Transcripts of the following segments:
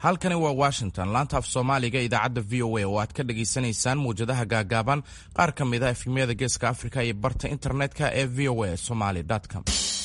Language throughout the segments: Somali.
halkani waa washington laanta af soomaaliga idaacadda v o a oo aad ka dhagaysanaysaan muwjadaha gaagaaban qaar ka mid a efemyada geeska afrika iyo barta internetka ee v o a somaly com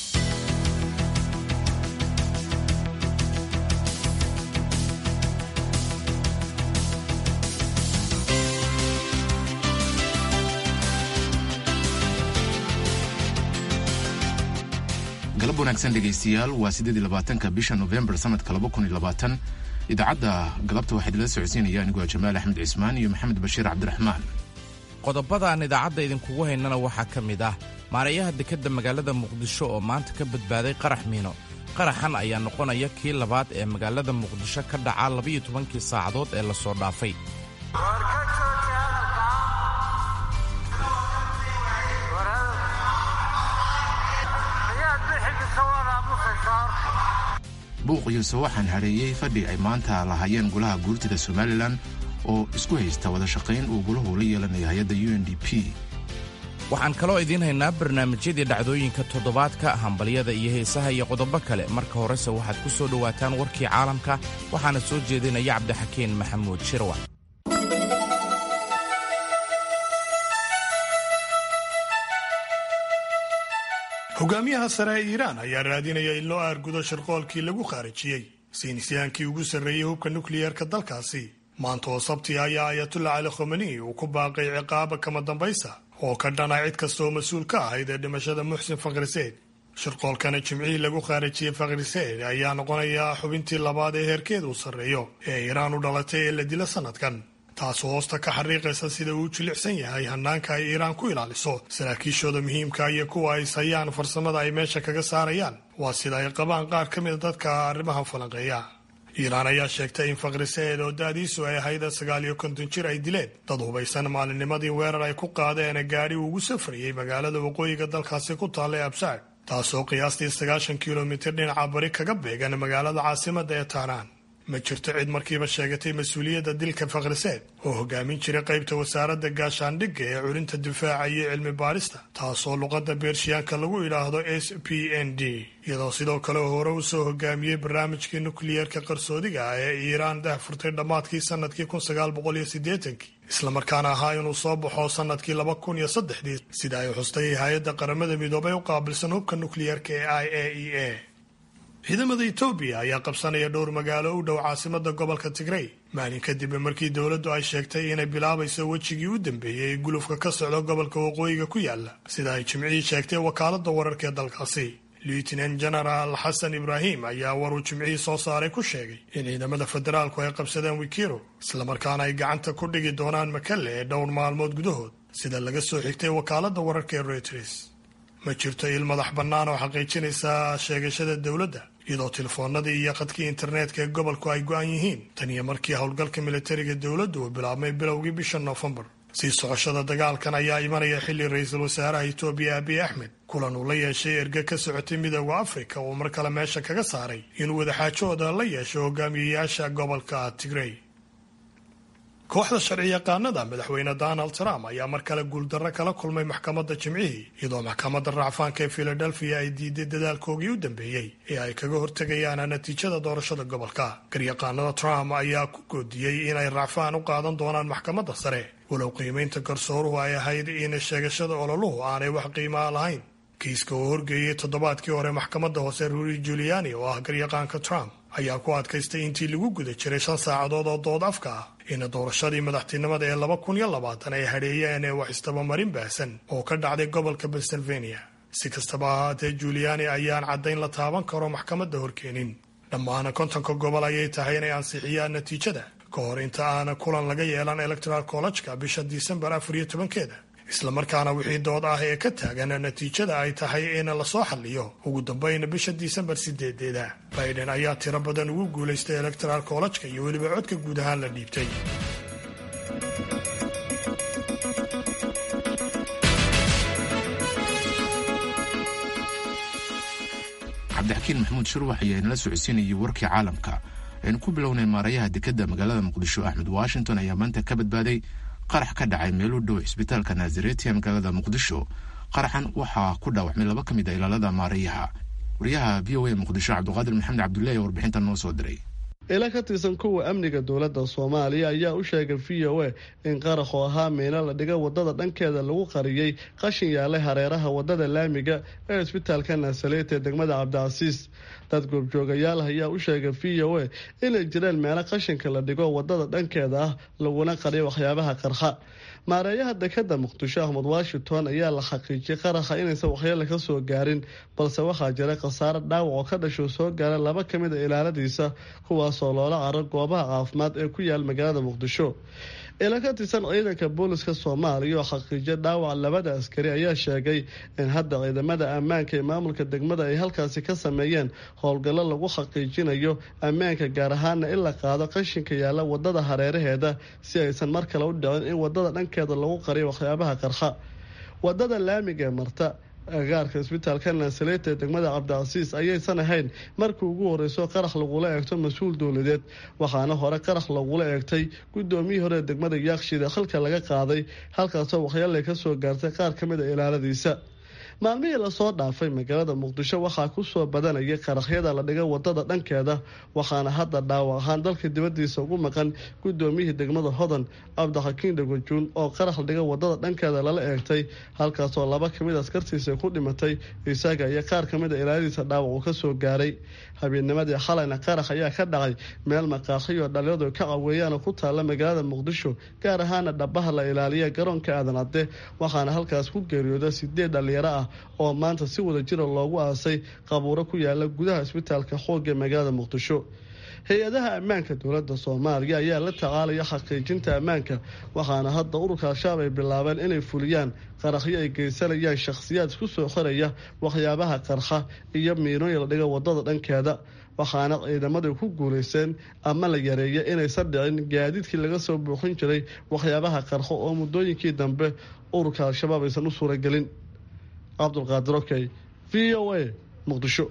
galab wanaagsan dhegaystayaal waa siddeed iyo labaatanka bisha novembar sanadka laba kun iyo labaatan idaacadda galabta waxaa idinla socodsiinaya aniguaa jamaal axmed cismaan iyo maxamed bashiir cabdiraxmaan qodobadaan idaacadda idinkugu haynana waxaa ka mid ah maarayaha dekedda magaalada muqdisho oo maanta ka badbaaday qarax miino qaraxan ayaa noqonaya kii labaad ee magaalada muqdisho ka dhaca labiyo tobankii saacadood ee lasoo dhaafay buuq iyo sawaxan hadheeyey fadhi ay maanta lahaayeen golaha guurtida somalilan oo isku haysta wada shaqayn uu gulahu la yeelanayo hay-adda u n d p waxaan kaloo idiin haynaa barnaamijyadii dhacdooyinka toddobaadka hambalyada iyo heesaha iyo qodobo kale marka horese waxaad ku soo dhowaataan warkii caalamka waxaana soo jeedinaya cabdixakiin maxamuud shirwa hogaamiyaha sare ee iiraan ayaa raadinaya in loo aargudo shirqoolkii lagu khaarijiyey saynisyaankii ugu sarreeyey hubka nukliyeerka dalkaasi maanta oo sabti ayaa ayatullah cali khomeni uu ku baaqay ciqaaba kama dambaysa oo ka dhana cid kastaoo mas-uul ka ahayd ee dhimashada muxsin fakhriseed shirqoolkana jimcihii lagu khaarijiyey fakhriseed ayaa noqonaya xubintii labaad ee heerkeeda uu sarreeyo ee iiraan u dhalatay ee la dila sanadkan taasoo hoosta ka xariiqaysa sida uu jilicsan yahay hanaanka ay iiraan ku ilaaliso saraakiishooda muhiimka iyo kuwa ay sayaan farsamada ay meesha kaga saarayaan waa sida ay qabaan qaar ka mida dadka arrimaha falanqeeya iiraan ayaa sheegtay in fakhriseed oo da-diisu ay ahayd sagaal iyo konton jir ay dileen dad hubaysan maalinnimadii weerar ay ku qaadeen gaadhi uu ugu safrayey magaalada waqooyiga dalkaasi ku taalla ee absaad taasoo qiyaastii sagaashan kilomitir dhinaca bari kaga beegan magaalada caasimadda ee taanaan ma jirto cid markiiba sheegatay mas-uuliyadda dilka fakhriseed oo hogaamin jiray qaybta wasaaradda gaashaandhigga ee culinta difaaca iyo cilmi baadhista taasoo luqadda beershiyaanka lagu idhaahdo s p n d iyadoo sidoo kale hore u soo hogaamiyey barnaamijkii nukliyeerka qarsoodiga ah ee iiraan dah furtay dhammaadkii sannadkii kun sagaal boqol iyo siddeetankii islamarkaana ahaa inuu soo baxo sannadkii laba kun iyo saddexdii sida ay xustay hay-adda qaramada midoobay u qaabilsan hubka nukliyeerka ee i a e a ciidamada etoobiya ayaa qabsanaya dhowr magaalo u dhow caasimada gobolka tigrey maalin kadib markii dowladdu ay sheegtay inay bilaabayso wejigii u dambeeyey ee gulufka ka socda gobolka waqooyiga ku yaala sida ay jimcihii sheegtay wakaalada wararka ee dalkaasi lieutenant general xasan ibraahim ayaa waruu jimcihii soo saaray ku sheegay in ciidamada federaalku ay qabsadeen wikiro islamarkaana ay gacanta ku dhigi doonaan makalle ee dhowr maalmood gudahood sida laga soo xigtay wakaalada wararka ee reuters ma jirto il madax bannaan oo xaqiijinaysa sheegashada dowladda iyadoo telefoonadii iyo khadkii internetka ee gobolku ay go-an yihiin tan iyo markii howlgalka militariga dowladdu uu bilaabmay bilowgii bisha noofembar sii socoshada dagaalkan ayaa imanaya xilli ra-iisul wasaaraha etoobiya abiy axmed kulan uu la yeeshay erge ka socotay midooda afrika uu mar kale meesha kaga saaray inuu wadaxaajooda la yeesho hogaamiyeyaasha gobolka tigrey kooxda sharci yaqaanada madaxweyne donald trump ayaa mar kale guuldarro kala kulmay maxkamadda jimcihii iyadoo maxkamadda racfaanka ee filadelfiya ay diiday dadaalkoogii u dambeeyey ee ay kaga hortegayaan natiijada doorashada gobolka garyaqaanada trump ayaa ku goodiyey inay racfaan u qaadan doonaan maxkamadda sare walow qiimaynta garsooruhu ay ahayd in sheegashada ololuhu aanay wax qiimaa lahayn kiiska uu horgeeyey toddobaadkii hore maxkamadda hoose ruuri juliani oo ah garyaqaanka trump ayaa ku adkaystay intii lagu guda jiray shan saacadood oo dood afka ah in doorashadii madaxtinimada ee laba kun iyo labaatan ay hadheeyeen ee wax istabamarin baahsan oo ka dhacday gobolka pennsylvania si kastaba ahaatee juliani ayaan caddayn la taaban karo maxkamadda horkeenin dhammaana kontonka gobol ayay tahay inay ansixiyaan natiijada ka hor inta aana kulan laga yeelan electoral collejka bisha disembar afar iyo tobankeeda islamarkaana wixii dood ah ee ka taagan natiijada ay tahay in lasoo xalliyo ugu dambayna bisha disembar sideedeeda biden ayaa tiro badan ugu guulaystay electoral collejka iyo weliba codka guud ahaan la dhiibtay cabdixakiin maxamuud shirwax ayaa inala socodsiinayay warkii caalamka aynu ku bilownay maarayaha dekedda magaalada muqdisho axmed washington ayaa maanta ka badbaaday qarax ka dhacay meel u dhow cisbitaalka naasareti ee magaalada muqdisho qaraxan waxaa ku dhaawacmay laba ka mid a ilaalada maarayaha wariyaha v o a muqdisho cabdiqaadir maxamed cabdullahi ee warbixintan noo soo diray ila ka tirsan kuwa amniga dowladda soomaaliya ayaa u sheegay v o a in qarax oo ahaa miino la dhiga wadada dhankeeda lagu qariyey qashin yaalay hareeraha wadada laamiga ee isbitaalka naasaleet ee degmada cabdicasiis dad goobjoogayaal ayaa u sheegay v o a inay jireen meelo qashinka la dhigo wadada dhankeeda ah laguna qariyo waxyaabaha qarxa maareeyaha dekada muqdisho ahmed washington ayaa la xaqiijiyay qaraxa inaysan waxyeele ka soo gaarin balse waxaa jira khasaare dhaawac oo ka dhasho soo gaara laba ka mid a ilaaladiisa kuwaasoo loola caro goobaha caafimaad ee ku yaal magaalada muqdisho ila ka tirsan ciidanka booliska soomaaliya oo xaqiijiya dhaawac labada askari ayaa sheegay in hadda ciidamada ammaanka ee maamulka degmada ay halkaasi ka sameeyeen howlgallo lagu xaqiijinayo ammaanka gaar ahaana in la qaado qashinka yaalla wadada hareeraheeda si aysan mar kale u dhicin in wadada dhankeeda lagu qariyo waxyaabaha qarxa wadada laamiga ee marta agaarka isbitaalka naasaleeta ee degmada cabdicasiis ayaysan ahayn markii ugu horeyso qarax lagula eegto mas-uul dowladeed waxaana hore qarax lagula eegtay gudoomiyii hore ee degmada yaaqshida xilka laga qaaday halkaasoo waxyeelay kasoo gaartay qaar ka mid a ilaaladiisa maalmihii lasoo dhaafay magaalada muqdisho waxaa kusoo badanayay qaraxyada la dhiga wadada dhankeeda waxaana hadda dhaawac ahaan dalka dibadiisa ugu maqan gudoomiyihii degmada hodan cabdixakiin dhagojuun oo qarax la dhiga wadada dhankeeda lala eegtay halkaasoo laba kamid askartiisa ku dhimatay isaga iyo qaar kamid a ilaaladiisa dhaawac uu kasoo gaaray habeenimadii xalayna qarax ayaa ka dhacay meel maqaaxiyo dhalinyadu ka caweeyaanoo ku taalla magaalada muqdisho gaar ahaana dhabaha la ilaaliya garoonka aadan cadde waxaana halkaas ku geeriyooda sideed dhalinyaro ah oo maanta si wada jira loogu aasay qabuuro ku yaala gudaha isbitaalka xoogga ee magaalada muqdisho hay-adaha ammaanka dowladda soomaaliya ayaa la tacaalaya xaqiijinta ammaanka waxaana hadda ururka al-shabaab ay bilaabeen inay fuliyaan qaraxyo ay geysanayaan shakhsiyaad isku soo xoraya waxyaabaha qarxa iyo miinooyin la dhiga wadada dhankeeda waxaana ciidamadu ku guulaysteen ama la yareeya inaysan dhicin gaadiidkii laga soo buuxin jiray waxyaabaha qarxo oo muddooyinkii dambe ururka al-shabaab aysan u suuragelin cabdulqaadir okey v o a muqdisho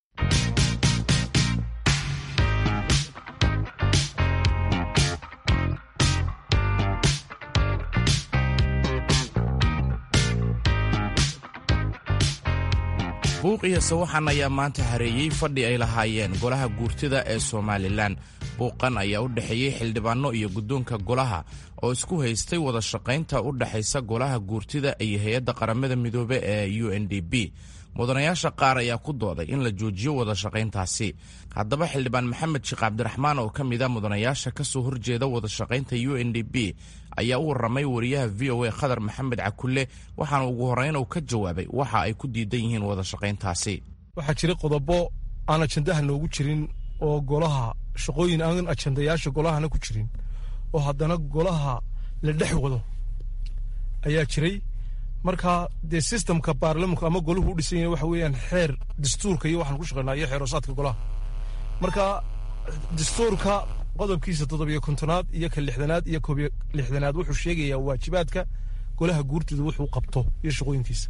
buuq iyo sawaxan ayaa maanta hareeyey fadhi ay lahaayeen golaha guurtida ee somalilan buuqan ayaa u dhexeeyey xildhibaanno iyo guddoonka golaha oo isku haystay wada shaqaynta u dhexaysa golaha guurtida iyo hay-adda qaramada midoobe ee u n d b mudanayaasha qaar ayaa ku dooday in la joojiyo wada shaqayntaasi haddaba xildhibaan maxamed sheekh cabdiraxmaan oo ka mida mudanayaasha ka soo horjeeda wada shaqaynta u n d b ayaa u warramay wariyaha v o a khadar maxamed cakulle waxaana ugu horreyn uu ka jawaabay waxa ay ku diidan yihiin wada shaqayntaasi waxaa jira qodobo aan ajandaha noogu jirin oo golaha shaqooyin aan ajandayaasha golahana ku jirin oo haddana golaha la dhex wado ayaa jiray marka dee sistemka baarlamanku ama golahu u dhisan yahay waxa weeyaan xeer dastuurka iyo waxaan ku shaqaynaa iyo xeeroosaadka golaha marka dastuurka qodobkiisa toddobiyo kontonaad iyo ka lixdanaad iyo koobiyo lixdanaad wuxuu sheegayaa waajibaadka golaha guurtida wuxuu qabto iyo shaqooyinkiisa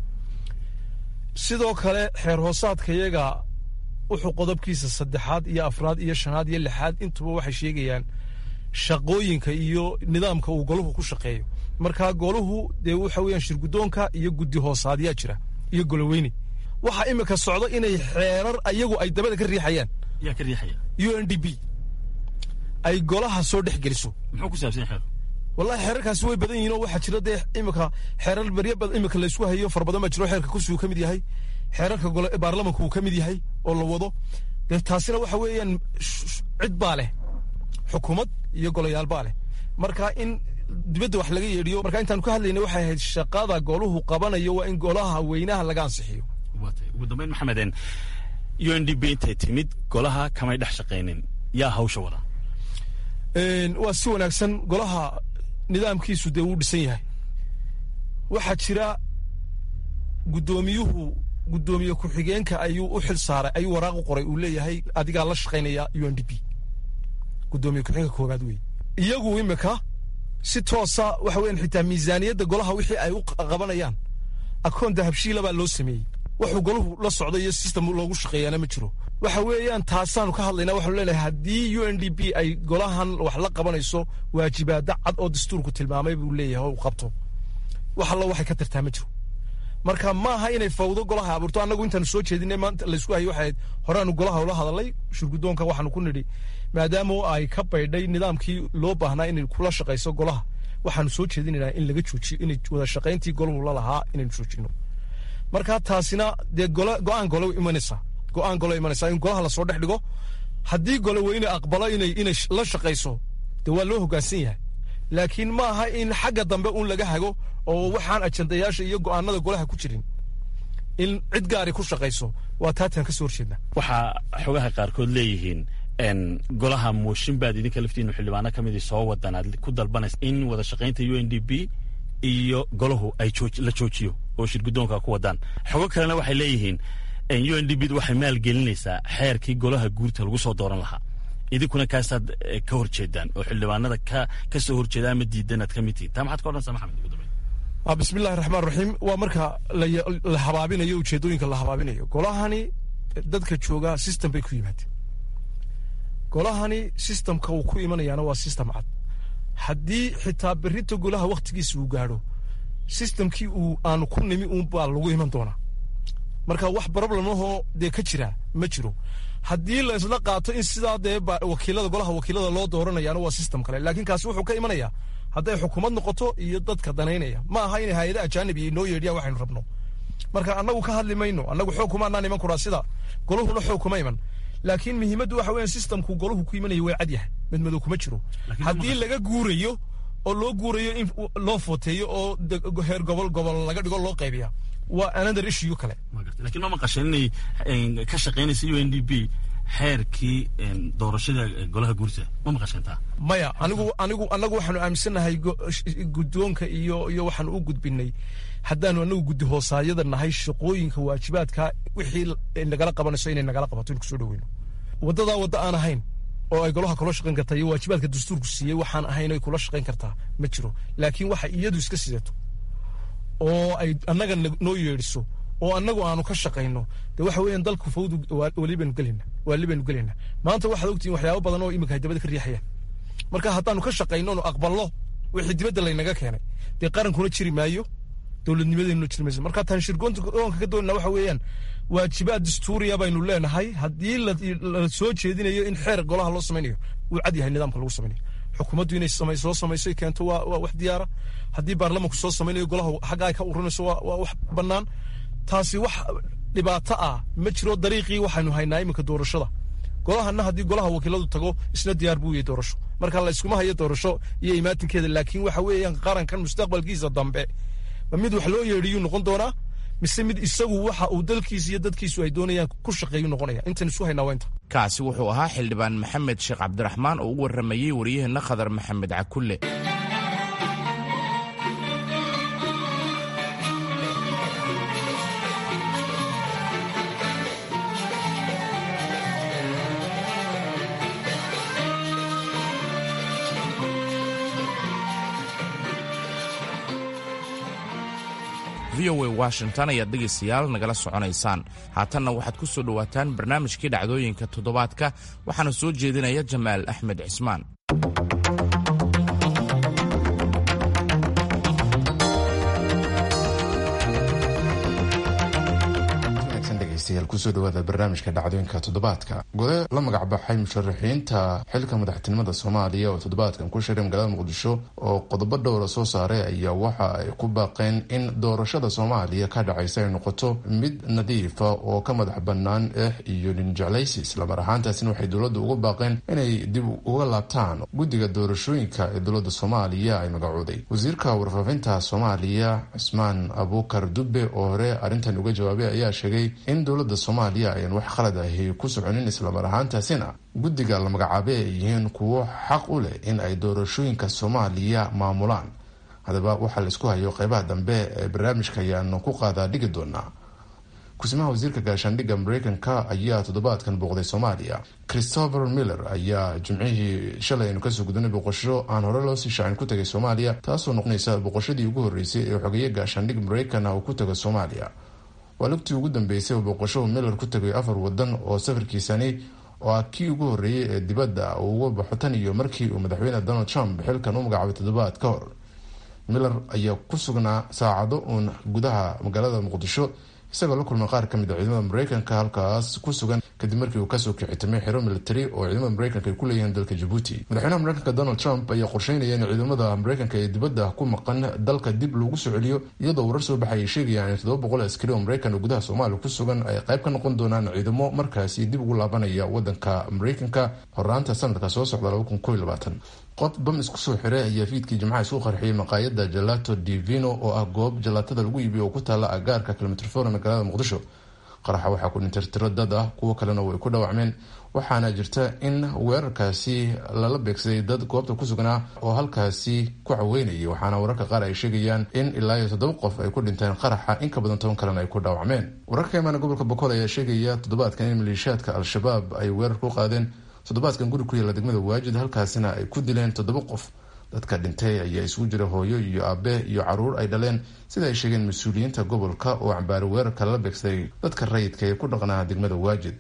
sidoo kale xeer hoosaadka iyaga wuxuu qodobkiisa saddexaad iyo afraad iyo shanaad iyo lixaad intuba waxay sheegayaan shaqooyinka iyo nidaamka uu golahu ku shaqeeyo marka golahu dee waxa weeyaan shirguddoonka iyo guddi hoosaadyaa jira iyo goloweyne waxaa imika socdo inay xeerar ayagu ay dabada ka riixayaan yaa ka riixaya u n d b ay golaha soo dhex geliso muxuu ku saabsan yahay wallahi xeerarkaasi way badan yihiin oo waxaa jira dee imika xeerar beryo badan imika laysku hayo fara badan baa jiro xeerka kursigu ka mid yahay xeerarka gole baarlamanku uu ka mid yahay oo la wado dee taasina waxa weeyaan cid baa leh xukuumad iyo golayaal baa leh marka in dibadda wax laga yeedhiyo marka intaan ka hadlayna waxay ahayd shaqada goluhu qabanayo waa in golaha weynaha laga ansixiyo ugu dambeyn maxameden u n d b intay timid golaha kamay dhex shaqaynin yaa hawsha wada waa si wanaagsan golaha nidaamkiisu dee wuu dhisan yahay waxaa jira guddoomiyuhu guddoomiye ku-xigeenka ayuu u xil saaray ayuu waraaq u qoray uu leeyahay adigaa la shaqaynaya u n d b guddoomiye ku-xigeenka koowaad wey iyagu imika si toosa waxa weyan xitaa miisaaniyadda golaha wixii ay u qabanayaan akoon dahabshiila baa loo sameeyey wuxuu golahu la socdo iyo system loogu shaqeeyaana ma jiro waxa weeyaan taasaanu ka hadlaynaa waxaanu leenahay haddii u n d b ay golahan wax la qabanayso waajibaada cad oo dastuurku tilmaamay buu leeyahay oo uu qabto wax allo waxay ka tartaa ma jiro marka maaha inay fawdo golaha abuurto annagu intaanu soo jeedinay maanta laysku hayay waxayd horeaanu golaha ula hadalay shurgudoonka waxaanu ku nidhi maadaama ay ka baydhay nidaamkii loo baahnaa inay kula shaqayso golaha waxaanu soo jeedinaynaa in laga joojiyo inay wada shaqayntii golahu la lahaa inaynu joojino marka taasina dee gole go-aan gole imanaysaa go-aan gole imanaysaa in golaha lasoo dhex dhigo haddii gole weyne aqbalo inay inay la shaqayso dee waa loo hoggaansan yahay laakiin ma aha in xagga dambe uun laga hago oo waxaan ajandayaasha iyo go'aanada golaha ku jirin in cid gaari ku shaqayso waa taataan ka soo horjeedna waxaa xogaha qaarkood leeyihiin golaha mooshin baad idinka laftiinu xildhibaano ka midii soo wadan aad ku dalbanaysa in wada shaqaynta u n d b iyo golahu ay la joojiyo oo shirgudoonka ku wadaan xogo kalena waxay leeyihiin u n d b waxay maalgelinaysaa xeerkii golaha guurta lagu soo dooran lahaa idinkuna kaasaad ka horjeedaan oo xildhibaanada ka soo horjeeda ama diidan aad ka mid tihiin taa maxaad ka odhanaysaa maxamed ugu dambeyn bismillahi raxmaan raxiim waa marka la habaabinayo ujeedooyinka la habaabinayo golahani dadka jooga system bay ku yimaadeen golahani systemka uu ku imanayaana waa system cad haddii xitaa berrita golaha wakhtigiisa uu gaadho systemkii uu aanu ku nimi uun baa lagu iman doonaa marka wax problemahoo dee ka jira ma jiro haddii la isla qaato in sidaa dee wakiilada golaha wakiilada loo dooranayaana waa system kale laakiin kaasi wuxuu ka imanayaa hadday xukuumad noqoto iyo dadka danaynaya ma aha inay hay-ada ajaanibi noo yeedhiyaan waxaynu rabno marka annagu ka hadli mayno annagu xoog kumaanaan iman kuraa sida goluhuna xoog kuma iman laakiin muhiimaddu waxa weeyaan systemku golahu ku imanaya way cad yahay mid madow kuma jiro haddii laga guurayo oo loo guurayo in loo footeeyo oo heer gobol gobol laga dhigo loo qaybiya waa another issue kale lakiin ma maqasheen inay ka shaqaynaysa u n d b xeerkii doorashada golaha guurta ma maqasheen taa maya anigu anigu annagu waxaanu aaminsannahay guddoonka iyo iyo waxaanu u gudbinay haddaanu anagu guddi hoosaayada nahay shaqooyinka waajibaadka wixii nagala qabanayso inay nagala qabato in kusoo dhaweyno waddadaa wadda aan ahayn oo ay golaha kula shaqayn kartaa iyo waajibaadka dastuurku siiyey waxaan ahayn ay kula shaqayn kartaa ma jiro laakiin waxa iyadu iska sidato oo ay annaga noo yeedhiso oo annagu aanu ka shaqayno de waxa weeyaan dalku fawdu walibaynu gelayna waali baynu gelayna maanta waxaad ogtihiin waxyaabo badan oo iminka ay dabada ka riixayaan marka haddaanu ka shaqayno nu aqballo wixii dibadda laynaga keenay dee qarankuna jiri maayo dowladnimadeennuna jiri mayso marka taan shirgoonka ka doonina waxa weeyaan waajibaad dastuuriya baynu leenahay haddii la soo jeedinayo in xeer golaha loo samaynayo wuu cad yahay nidaamka lagu samaynayo xukuumaddu inay soo samayso keento waa wax diyaara haddii baarlamanku soo samaynayo golaha xagga ay ka urinayso waa wax bannaan taasi wax dhibaato ah ma jiro dariiqii waxaynu haynaa iminka doorashada golahana haddii golaha wakiiladu tago isna diyaar buu yahay doorasho marka la iskuma hayo doorasho iyo imaatinkeeda laakiin waxa weeyaan qarankan mustaqbalkiisa dambe ma mid wax loo yeedhiyuu noqon doonaa mise mid isagu waxa uu dalkiisa iyo dadkiisu ay doonayaan ku shaqeeyu noqonaya intan isu haynaa waa inta kaasi wuxuu ahaa xildhibaan maxamed sheekh cabdiraxmaan oo u warramayey wariyaheenna khadar maxamed cakulle v o a washington ayaad dhegaystayaal nagala soconaysaan haatanna waxaad ku soo dhowaataan barnaamijkii dhacdooyinka toddobaadka waxaana soo jeedinaya jamaal axmed cismaan kusoo dhawaada barnaamijka dhacdooyinka toddobaadka gole la magacbaxay musharaxiinta xilka madaxtinimada soomaaliya oo toddobaadkan ku shiray magaalada muqdisho oo qodobo dhowra soo saaray ayaa waxa ay ku baaqeen in doorashada soomaaliya ka dhacaysa ay noqoto mid nadiifa oo ka madax bannaan eex iyo ninjeclaysi islamar ahaantaasina waxay dowladda ugu baaqeen inay dib uga laabtaan guddiga doorashooyinka ee dowladda soomaaliya ay magacooday wasiirka warfaafinta soomaaliya cismaan abuukar dubbe oo hore arrintan uga jawaabay ayaa sheegay in dowladda soomaaliya ayaan wax khalad ahi ku soconin islamar ahaantaasina guddiga la magacaabay ay yihiin kuwo xaq u leh in ay doorashooyinka soomaaliya maamulaan haddaba waxaa la isku hayo qeybaha dambe ee barnaamijka ayaanu ku qaadaa dhigi doonaa kusimaha wasiirka gaashaandhigga mareykanka ayaa toddobaadkan booqday soomaaliya christopher miller ayaa jimcihii shalay aynu kasoo gudunay boqosho aan hore loo sii shaacin ku tagay soomaaliya taasoo noqonaysa boqoshadii ugu horreysay ee xogeeye gaashaandhig mareykan ah uu ku tago soomaaliya waa lugtii ugu dambeysay oo boqosho miller ku tagay afar wadan oo safarkiisani oo ah kii ugu horreeyey ee dibadda uu uga baxo tan iyo markii uu madaxweyne donald trump xilkan u magacaabay toddobaad ka hor miller ayaa ku sugnaa saacado uun gudaha magaalada muqdisho isagoo la kulmay qaar kamid a ciidamada mareykanka halkaas ku sugan kadib markii uu kasoo kicitamay xero military oo ciidamada mareykanka ay ku leeyihiin dalka jabuuti madaxweynaha mareykanka donald trump ayaa qorsheynaya in ciidamada mareykanka ee dibadda ku maqan dalka dib loogu soo celiyo iyadoo warar soo baxay ay sheegayaan in toddoba boqol askari oo mareykan oo gudaha soomaaliya ku sugan ay qayb ka noqon doonaan ciidamo markaasi dib ugu laabanaya wadanka mareykanka horaanta sanadka soo socda laba kun koiy labaatan qof bam isku soo xiray ayaa fiidkii jimcaha isku qarxiyay maqaayada jalato divino oo ah goob jalaatada lagu iibiyo oo ku taala agaarka kilomitr magaalada muqdisho qaraxa waxaa ku dhintay tiro dad ah kuwo kalena way ku dhaawacmeen waxaana jirta in weerarkaasi lala beegsaday dad goobta ku sugnaa oo halkaasi ku caweynayay waxaana wararka qaar ay sheegayaan in ilaa iyo toddoba qof ay ku dhinteen qaraxa in ka badan toban kalena ay ku dhaawacmeen wararka imaana gobolka bokool ayaa sheegaya toddobaadkan in maleeshiyaadka al-shabaab ay weerar ku qaadeen toddobaadkan guri ku yaalla degmada waajid halkaasina ay ku dileen toddoba qof dadka dhintay ayaa isugu jira hooyo iyo aabe iyo caruur ay dhaleen sida ay sheegeen mas-uuliyiinta gobolka oo cambaari weerarka lala beegsaday dadka rayidka ee ku dhaqnaa degmada waajid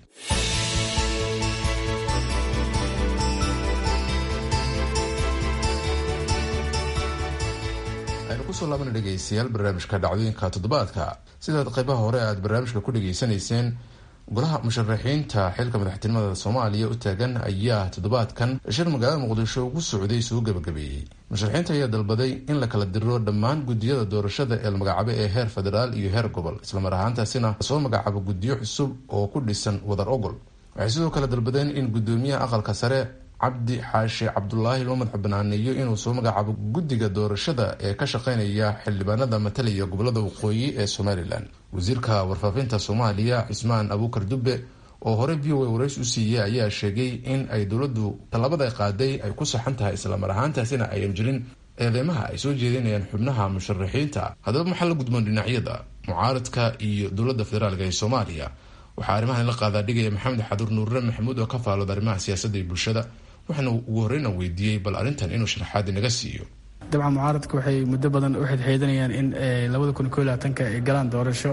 aynu kusoo laabana dhegeystayaal barnaamijka dhacdooyinka toddobaadka sidaad qaybaha hore aad barnaamijka ku dhegeysanayseen golaha musharaxiinta xilka madaxtinimada soomaaliya u taagan ayaa toddobaadkan shir magaalada muqdisho ugu socday soo gabagabeeyey musharaxiinta ayaa dalbaday in la kala diro dhammaan gudiyada doorashada ee la magacaabo ee heer federaal iyo heer gobol islamar ahaantaasina lasoo magacaabo gudiyo cusub oo ku dhisan wadar ogol waxay sidoo kale dalbadeen in gudoomiyaha aqalka sare cabdi xaashi cabdulaahi loo madax banaaneeyo inuu soo magacaabo guddiga doorashada ee ka shaqeynaya xildhibaanada matalaya gobolada waqooyi ee somalilan wasiirka warfaafinta soomaaliya cismaan abuukar dubbe oo horey v o a warays u siiyey ayaa sheegay in ay dowladdu tallabada qaaday ay ku saxan tahay islamar ahaantaasina ayan jirin eedeymaha ay soo jeedinayaan xubnaha musharaxiinta haddaba maxaa la gudboon dhinacyada mucaaradka iyo dowladda federaalka ee soomaaliya waxaa arrimahan la qaadaa dhigaya maxamed xaduur nuurre maxamuud oo ka faalooda arrimaha siyaasadda iyo bulshada waxaana ugu horeyna weydiiyey bal arrintan inuu sharaxaad inaga siiyo dabcan mucaaradka waxay muddo badan u xidxiidanayaan in labada kun ko labaatanka ay galaan doorasho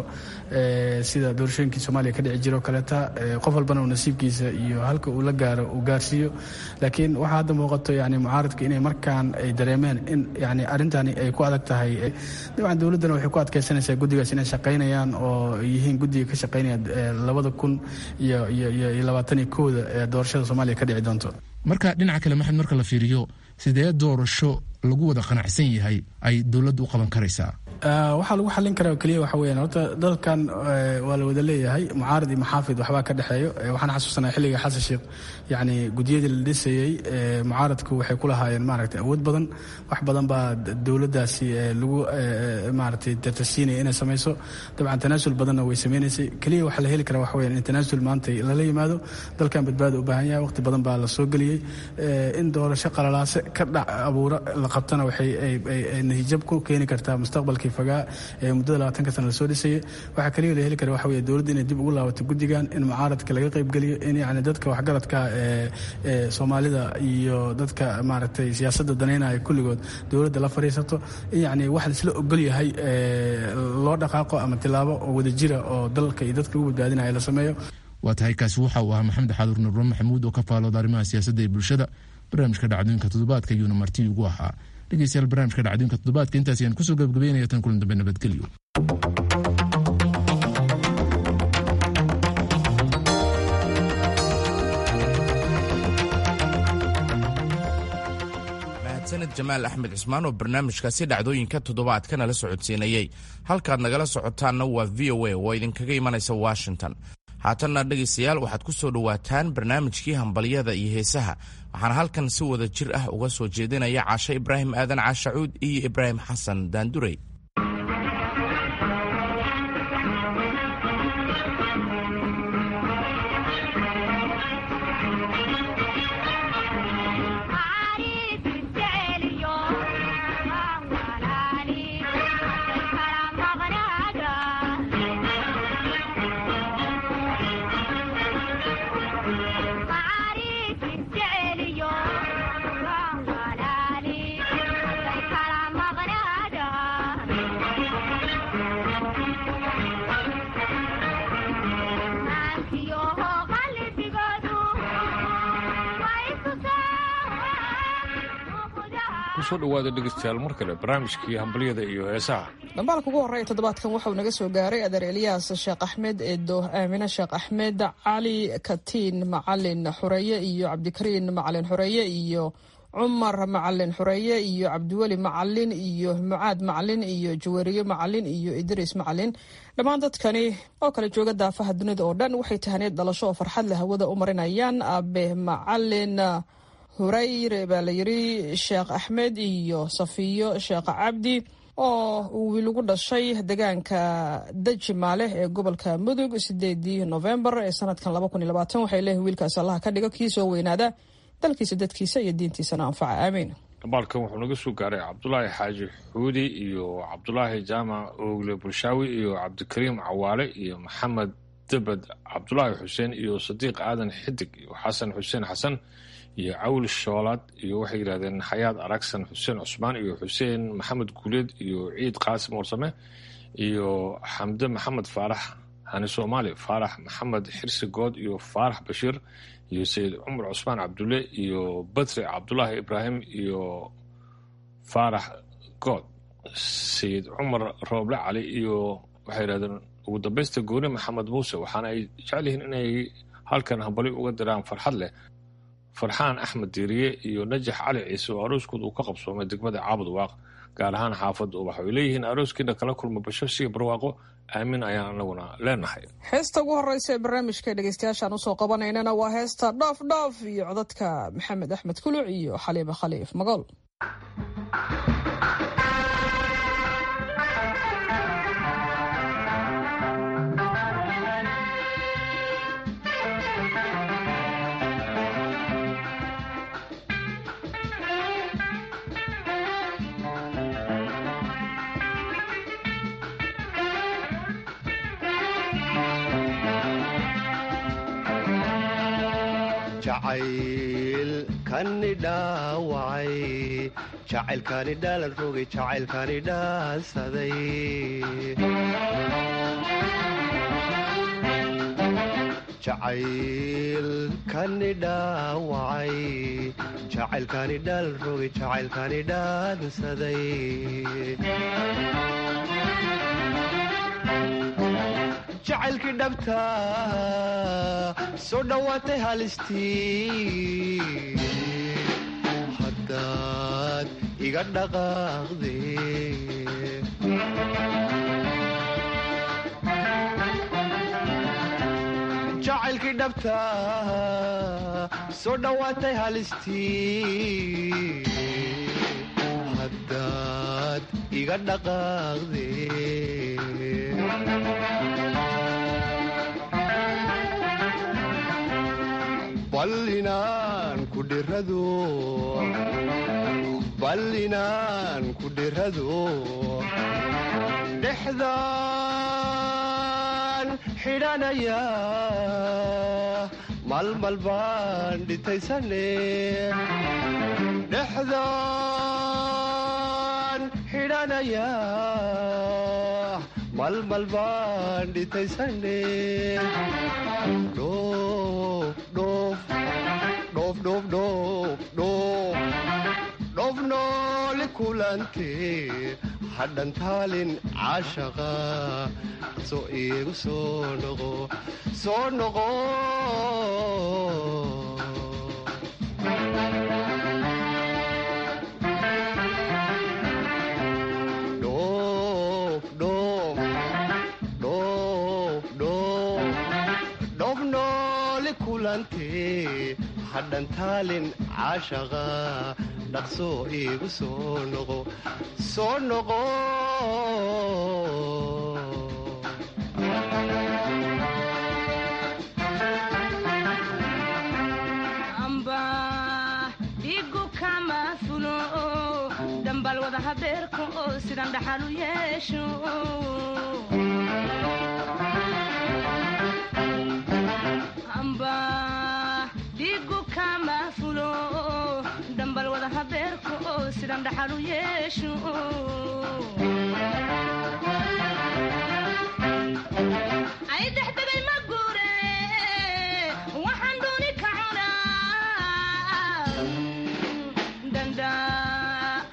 sida doorashooyinkii soomaaliya ka dhici jira oo kaleeta qof walbana uu nasiibkiisa iyo halka uu la gaaro uu gaarsiiyo laakiin waxaa hadda muuqato yani mucaaradka inay markaan ay dareemeen in yani arrintani ay ku adag tahay dabcan dowladdana waxay ku adkaysanaysaa guddigaas inay shaqaynayaan oo yihiin guddiga ka shaqaynaya labada kun iyo iyo labaatan iyo kooda ee doorashada soomaaliya ka dhici doonto marka dhinaca kale maxamed marka la fiiriyo sidee doorasho lagu wada qanacsan yahay ay dowladdu u qaban karaysaa waxaa lagu xallin karaa keliya waxa weyaan horta dalkan waa la wada leeyahay mucaarad iyo maxaafid waxbaa ka dhexeeyo waxaan xasuusanaa xilliga xasan sheekh yani gudiyadii la dhisayey mucaaradku waxay ku lahaayeen maaragtay awood badan wax badan baa dowladdaasi lagu maaragtay dartasiinaya inay samayso dabcan tanaasul badanna way sameynaysay keliya waxaa la heli karaa waxa weyaan in tanaasul maanta lala yimaado dalkan badbaada u baahan yahay waqti badan baa la soo geliyey in doorasho qalalaase ka dhac abuura la qabtana waxay natiijab ku keeni kartaa mustaqbalkii fagaa ee muddada labaatanka sana lasoo dhisayay waxaa kaliya la heli kara waxa weye dowladda inay dib ugu laabato guddigan in mucaaradka laga qaybgeliyo in yani dadka waxgaradka ee soomaalida iyo dadka maaragtay siyaasadda danaynaya kulligood dowladda la fadhiisato in yani wax laisla ogol yahay loo dhaqaaqo ama tilaabo oo wadajira oo dalka iyo dadka lagu badbaadinaya la sameeyo waa tahay kaasi waxa uu ahaa maxamed xaduur nurre maxamuud oo ka faalooda arrimaha siyaasadda ee bulshada barnaamijka dhacdooyinka toddobaadka iyuuna marti ugu ahaa dhegeystayaal barnaamijka dhacdooyinka toddobaadka intaas ayaan kusoo gabagabeynaya tan kulan dambe nabadgelyo sanad jamaal axmed cismaan oo barnaamijkaasi dhacdooyinka toddobaadka nala socodsiinayey halkaad nagala socotaanna waa v o a oo idinkaga imanaysa washington haatanna dhegaystayaal waxaad ku soo dhowaataan barnaamijkii hambalyada iyo heesaha waxaana halkan si wada jir ah uga soo jeedinaya caashe ibraahim aadan caashacuud iyo ibraahim xasan daandurey kusoo dhowaada dhegeystayaal mar kale barnaamijkii hambalyada iyo heesaha dhambaalka ugu horreeya toddobaadkan waxauu naga soo gaaray adeer eliyaas sheekh axmed eedo aamine sheekh axmed cali katiin macalin xureeye iyo cabdikariin macalin xureeye iyo cumar macalin xureeye iyo cabdiweli macalin iyo mucaad macalin iyo jawariye macalin iyo idriis macalin dhammaan dadkani oo kale jooga daafaha dunida oo dhan waxay tahaneed dhalasho oo farxad leh hawada u marinayaan abe macalin hurayre baa la yiri sheekh axmed iyo safiyo sheekh cabdi oo uu wiil ugu dhashay deegaanka dajimaale ee gobolka mudug sideedii novembar ee sanadkan waxay leeyihin wiilkaas allaha ka dhigo kii soo weynaada dalkiisa dadkiisa iyo diintiisana anfaca aamiin dhambaalkan wuxuu naga soo gaaray cabdulaahi xaaji xuudi iyo cabdulaahi jaamac oogle bulshaawi iyo cabdikariim cawaale iyo maxamed debed cabdulaahi xuseen iyo sadiiq aadan xidig iyo xasan xuseen xasan iyo cawl shoolaad iyo waxay yidhahdeen xayaad aragsan xuseen cusmaan iyo xuseen maxamed guuleed iyo ciid qaasim warsame iyo xamde maxamed faarax hani soomaali faarax maxamed xirsi good iyo faarax bashiir iyo sayid cumar cusmaan cabdulle iyo badri cabdulaahi ibraahim iyo faarax good sayid cumar rooble cali iyo waxay yidhahdeen ugu dambaysta gooni maxamed muuse waxaana ay jecel yihiin inay halkan hambali uga diraan farxad leh farxaan axmed diiriye iyo najax cali ciise oo arooskood uu ka qabsoomay degmada caabud waaq gaar ahaan xaafadda ubax way leeyihiin arooskiina kala kulma basho siga barwaaqo aamin ayaan anaguna leenahay heesta ugu horeysa ee barnaamijka dhegeystayaashaan usoo qabanaynana waa heesta dhoof dhoof iyo codadka maxamed axmed kuluc iyo xaliime khaliif magool jacaylkani dhaawacay jacaylkani dhaalan rogay jacaylkani dhaansaday jacaylkani dhaawacay jacaylkani dhaalan rogay jacaylkani dhaansaday jacaylkii dhabta soo dhowaatay halistii haddaad iga dhaqaaqde jacaylkii dhabta soo dhowaatay halistii haddaad iga dhaqaaqde ballinaan ku dhirado ballinaan ku dhirado dhexdaan xidhanaya malmal baan dhitaysane dhexdaan xidhanaya malmal baan dhitaysane dhoof nooli kulante hadhan taalin caashaqa soo iigu soo noqo soo noqo dhoof nooli kulante hadhan taalin caashaqa dhaqsoo iigu soo noqo soo noqo dhigu kama fulo dambal wada habeerka oo sidan dhaxal u yeesho dhigu kama fulo dambal wada habeerka oo sidan dhaxal u yeesho ay dexdegay ma guure waxaan dooni ka cunaa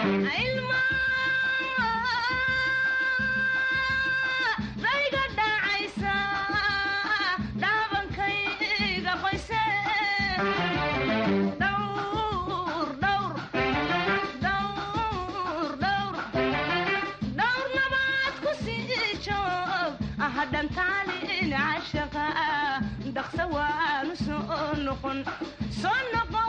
dayga dhacaysa dhaabankayga qoyse dhowr dhowr dhowr dhowr dhowr nabaad ku sii joog ahadhantaalin cashaqa dhaqsa waanu soo noqon soo noqon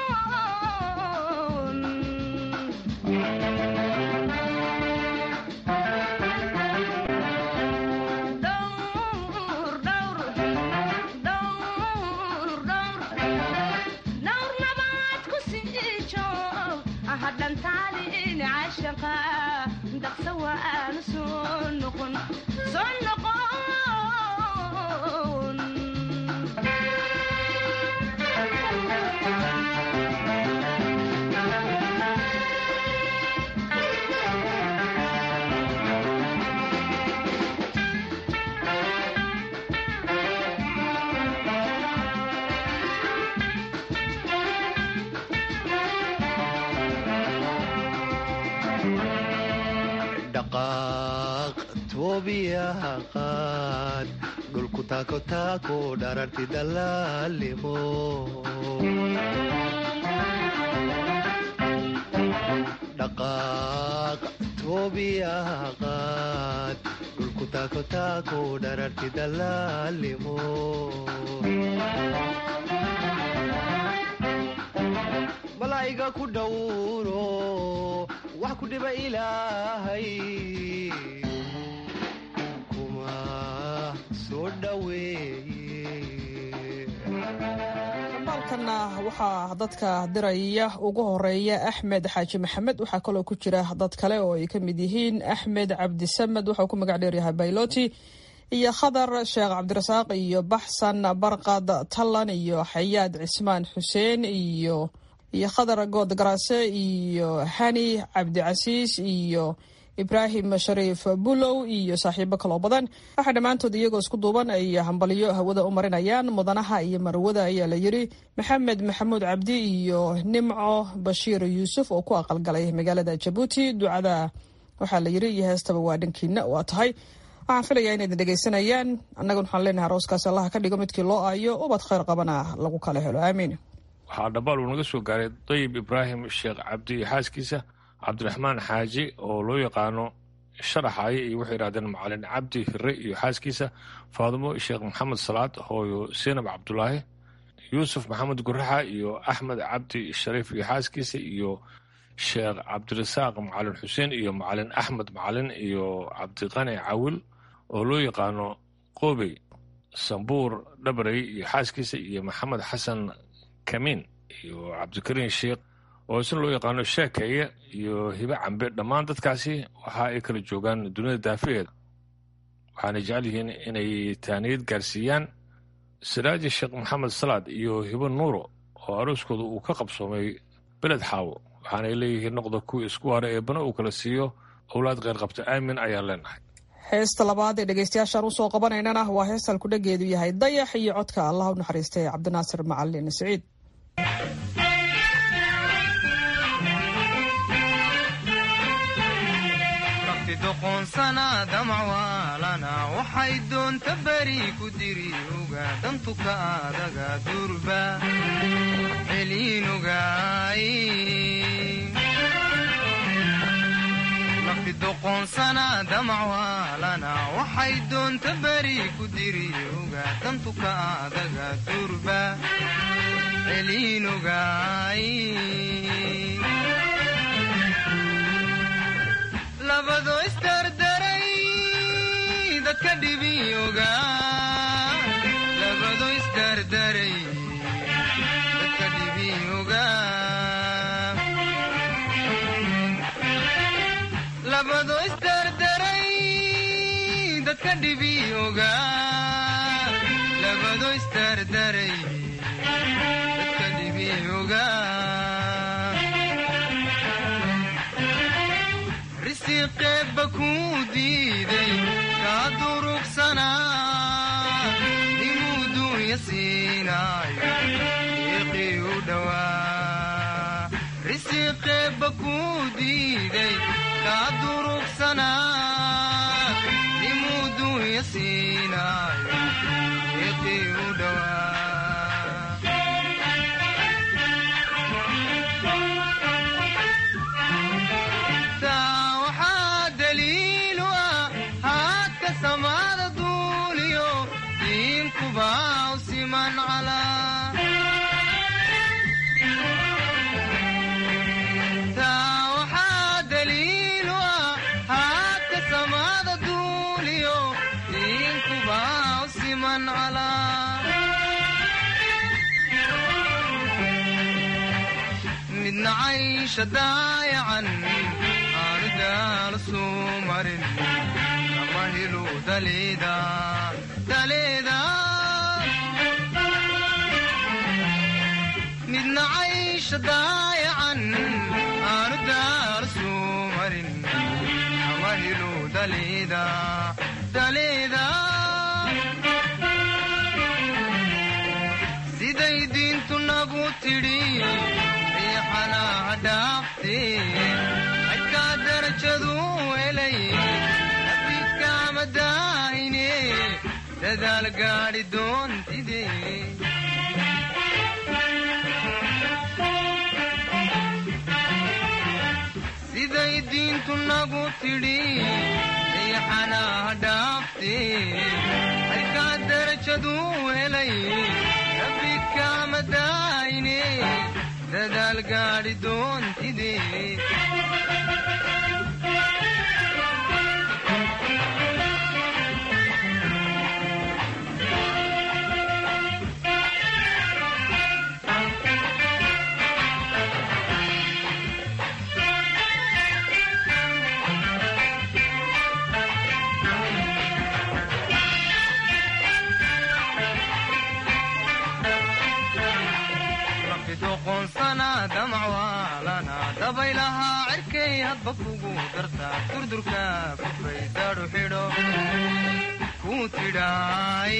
dhowr dhowr dhowr dhowr dhowr nabaad ku sii joog ahadhantaalin cashaqa dhaqsa waanu soo noqon soo noqon dhaqaaq toobiyaha qaad dhulku taako taako dhararti dallaalimo dhaqaaq toobiyaha qaad dhulku taako taako dhararti dallaalimo malaa'iga ku dhowro wax ku dhiba ilaahay kuma soo dhoweeye baalkanna waxaa dadka diraya ugu horeeya axmed xaaji maxamed waxaa kaloo ku jira dad kale oo ay ka mid yihiin axmed cabdisamed waxauu ku magac dheeryahay bayloti iyo khadar sheekh cabdirasaaq iyo baxsan barqad tallan iyo xayaad cismaan xuseen iyo iyo khadar good garaase iyo hani cabdicasiis iyo ibraahim shariif bulow iyo saaxiibo kaloo badan waxaa dhammaantood iyagoo isku duuban ay hambalyo hawada u marinayaan mudanaha iyo marwada ayaa la yiri maxamed maxamuud cabdi iyo nimco bashiir yuusuf oo ku aqalgalay magaalada jabuuti ducada waxaa la yiri iyo heestaba waa dhankiina waa tahay waxaan filayaa inaydin dhegaysanayaan annagun waxaan leenahay arooskaasi allaha ka dhigo midkii loo aayo ubad khayr qabana lagu kala helo aamiin waxaa dhabaal uu naga soo gaaray dayib ibraahim sheekh cabdi iyo xaaskiisa cabdiraxmaan xaaji oo loo yaqaano sharaxaye iyo waxay yidhahdeen macalin cabdi hire iyo xaaskiisa faadumo sheekh maxamed salaad hooyo seenab cabdulaahi yuusuf maxamed guraxa iyo axmed cabdi shariif iyo xaaskiisa iyo sheekh cabdirasaaq macalin xuseen iyo macalin axmed macalin iyo cabdiqani cawil oo loo yaqaano qoobey sambuur dhabarey iyo xaaskiisa iyo maxamed xasan kamiin iyo cabdikariin sheekh oo isna loo yaqaano sheekeeye iyo hibe cambe dhammaan dadkaasi waxa ay kala joogaan dunida daafaheeda waxaana jecel yihiin inay taaniyad gaarsiiyaan siraaji sheekh maxamed salaad iyo hibo nuuro oo arooskooda uu ka qabsoomay beled xaawo waxaanay leeyihiin noqda kuwii isku hara ee bana uu kala siiyo owlaad kheyr qabta aamin ayaan leenahay heesta labaad ee dhegeystayaashaan usoo qabanaynana waa heestan kudhageedu yahay dayax iyo codka allah u naxariistay cabdinaasir macalin siciid doqoonsana damacwaalana waxay doonta beri ku diri uga dantuka adaga durba celiinugaay nafti doqoonsana damacwaalana waxay doonta beri ku diri uga dantuka adaga durba celiinugaay labado isdardaray dadka dhibiyoga labado isdardaray dadka dhibiyoga labado isdardaray dadka dhibiyoga labado isdardaray dadka dhibiyoga risiqeebba kuu diiday kaa durugsanaa nimuu duunya siinaayo deeqii u dhowaa risiqeebba kuu diiday daman calaa midna caysha daayacan aanu daal suu marin kama helu daleeda daleeda midna caysha daayacan aanu daal suu marin kama helu daleeda daleeda siday diintu nagu tidhi riixanaha dhaafte xadkaa darajadu helay abidkaama daahine dadaal gaadhi doontide siday diintu nagu tidhi riixanaha dhaafte xadkaa darajadu helay abidkaama daahine dadaal gaadhi doontide doqonsana damacwaalana dabaylahaa cirkay hadba kugu dartaa durdurka kufay daadhu xidho ku tidhaay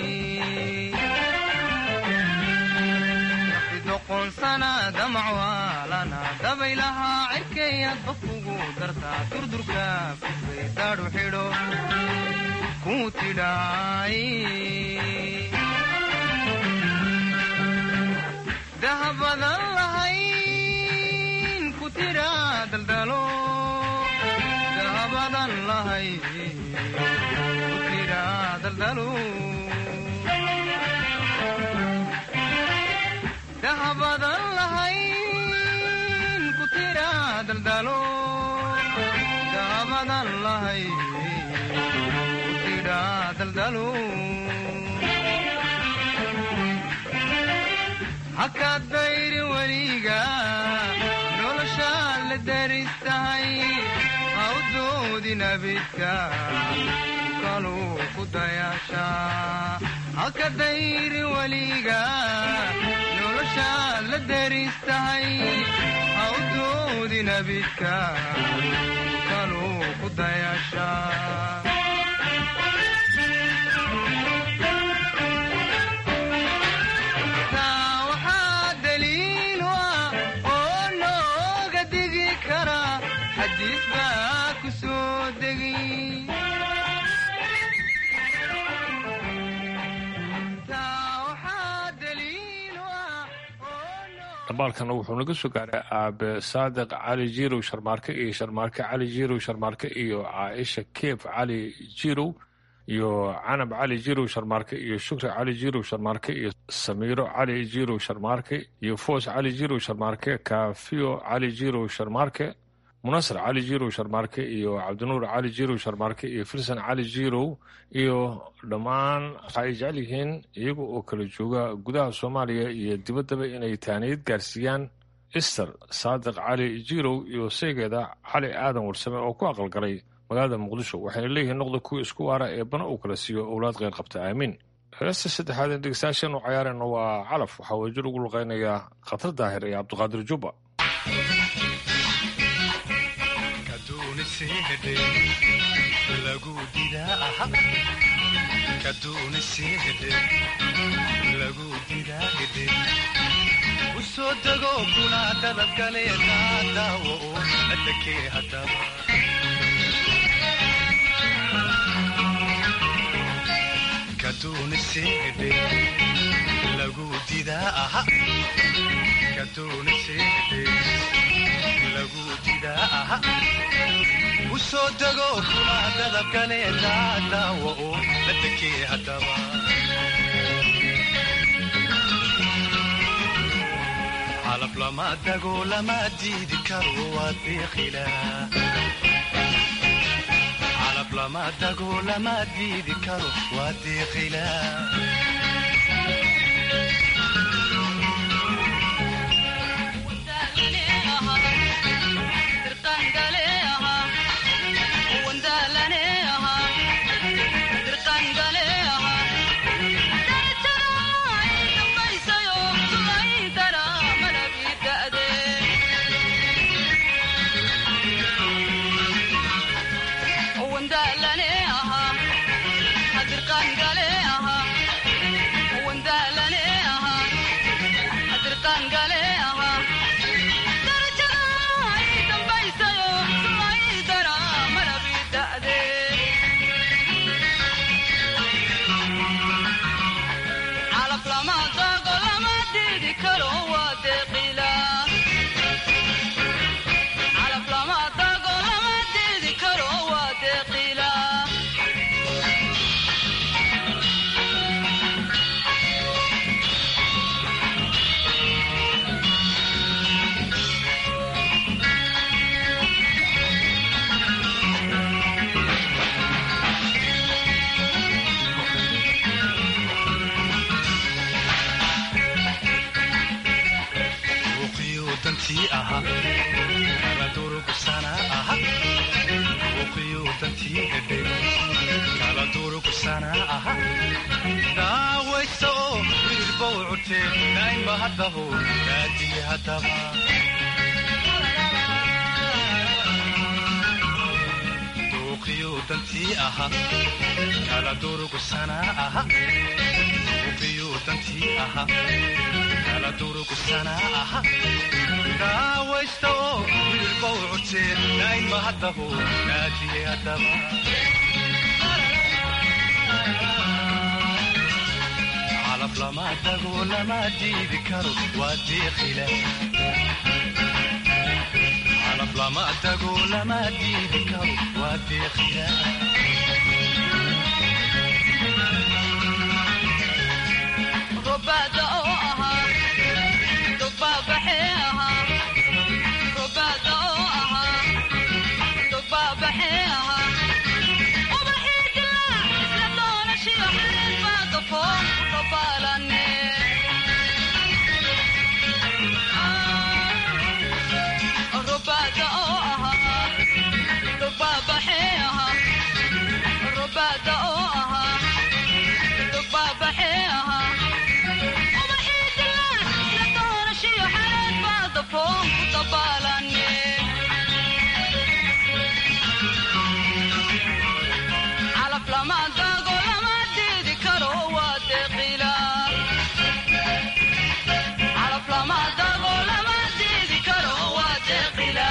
doqonsana damacwaalana dabaylahaa cirkay hadba kugu dartaa durdurka kufay daadhu xidho ku tidhaay dahabadan lahayn ku tira daldalo dahabadan lahayn ku tira daldalo dahabadan lahayn ku tira daldalo dahabadan lahayn ku tira daldalo haka dayri weliga noloshaa la daristahay ha u doodin abidka kaluu ku dayaashaa haka dayri weliga noloshaa la daristahay ha u doodin abidka kaluu ku dayaashaa dhambaalkana wuxuu naga soo gaaray aabe saadiq cali jirow sharmaarke iyo sharmaarke cali jirow sharmaarke iyo caaisha keef cali jirow iyo canab cali jirow sharmaarke iyo shukri cali jirow sharmaarke iyo samiiro cali jirow sharmaarke iyo foos cali jirow sharmaarke kaafiyo cali jirow sharmaarke munasar cali jirow sharmaarke iyo cabdinuur cali jirow sharmaarke iyo filsan cali jirow iyo dhammaan waxa ay jecel yihiin iyaga oo kala jooga gudaha soomaaliya iyo dibaddaba inay taaniyad gaarsiiyaan ister saadiq cali jirow iyo saygeeda cali aadan warsame oo ku aqalgalay magaalada muqdisho waxayna leeyihiin noqda kuwa isku waara ee bana uu kala siiyo owlaad kheyr qabta aamiin heesta saddexaad ee dhegeystayaashan u cayaarayna waa calaf waxaa wajir ugu luqeynayaa khatar daahir iyo cabdiqaadir jubba usoo dego kuna dalabgale daadaawo adakee hadaba kaduuniseedhe lagu didaa aha kaduuniseedhe lagu didaa aha usoo dego kuna dalabgale daadaawo adakee hadaba calab lama dago lama diidi karo waad biiqilaa calab lama dago lama diidi karo waa deeqila daawaysa oo wiilba u curtee daa'imba haddaho daadiye haddaba duuqiyo dantii aha kala durugusana aha duuqiyo dantii aha kala durugusana aha daawaysta oo wiilba u curtee daa'imba haddaho daadiye haddaba calaf lama dago lama diidi karo waa deeqila calaf lama dago lama diidi karo waa deeqila robaada oo ahaa dubaabaxee ahaa robaada oo ahaa dubaabaxee ahaa ubaxii dilaac isla doonashiyo xilin baa gafoon robaalane robaada oo ahaa dubaabaxee ahaa robaada oo ahaa dubaabaxee ahaa ubaxii dilaac isla doonashiyo xilin baa gafoon ku dabaalane calaf lama dago lama diidi karo waa deeqila calaf lama dago lama diidi karo waa deeqila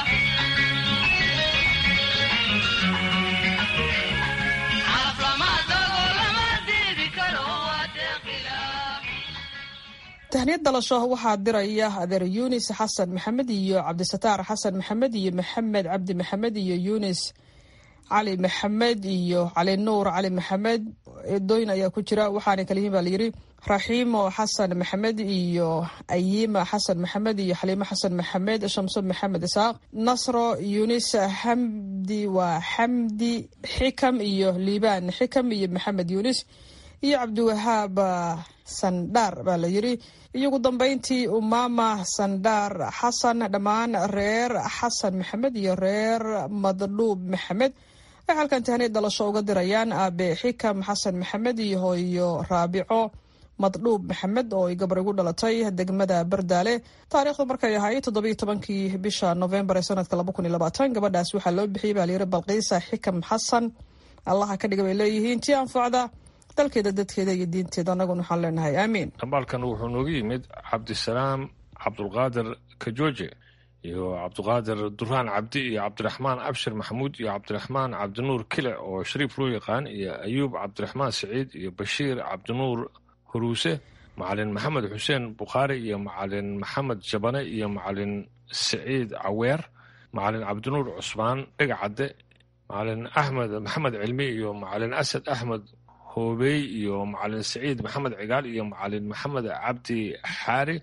calaf lama dago lama diidi karo waa deeqila tahniyad dalasho waxaa diraya adeer yunis xasan maxamed iyo cabdisataar xasan maxamed iyo maxamed cabdi maxamed iyo yunis cali maxamed iyo cali nuur cali maxamed eedooyin ayaa ku jira waxaana kala yihiin baa layidhi raxiimo xasan maxamed iyo ayima xasan maxamed iyo xaliimo xasan maxamed shamso maxamed isaaq nasro yunis xamdi waa xamdi xikam iyo liibaan xikam iyo maxamed yunis iyo cabdiwahaab sandhaar baa la yidhi iyo ugu dambeyntii umama sandhaar xasan dhammaan reer xasan maxamed iyo reer madluub maxamed waxay halkan tahniyad dhalasho uga dirayaan aabe xikam xasan maxamed iyo hooyo raabico madluub maxamed oo ay gabar igu dhalatay degmada bardaale taariikhdu markay ahayd toddobiyo tobankii bisha novembar ee sanadka laba kun iyo labaatan gabadhaas waxaa loo bixiyey baa layidhi balqiisa xikam xasan allaha ka dhiga bay leeyihiin tii anfacda dalkeeda dadkeeda iyo diinteeda annaguna waxaan leenahay aamiin dhambaalkan wuxuu noogu yimid cabdisalaam cabdulqaadir kajooje iyo cabdiqaadir duraan cabdi iyo cabdiraxmaan abshir maxamuud iyo cabdiraxmaan cabdinuur kile oo shariif loo yaqaan iyo ayuub cabdiraxmaan siciid iyo bashiir cabdinuur huruuse macalin maxamed xuseen bukhaari iyo macalin maxamed jabane iyo macalin siciid caweer macalin cabdinuur cusmaan dhegacadde macalin axmed maxamed cilmi iyo macalin asad axmed hoobey iyo macalin siciid maxamed cigaal iyo macalin maxamed cabdi xaari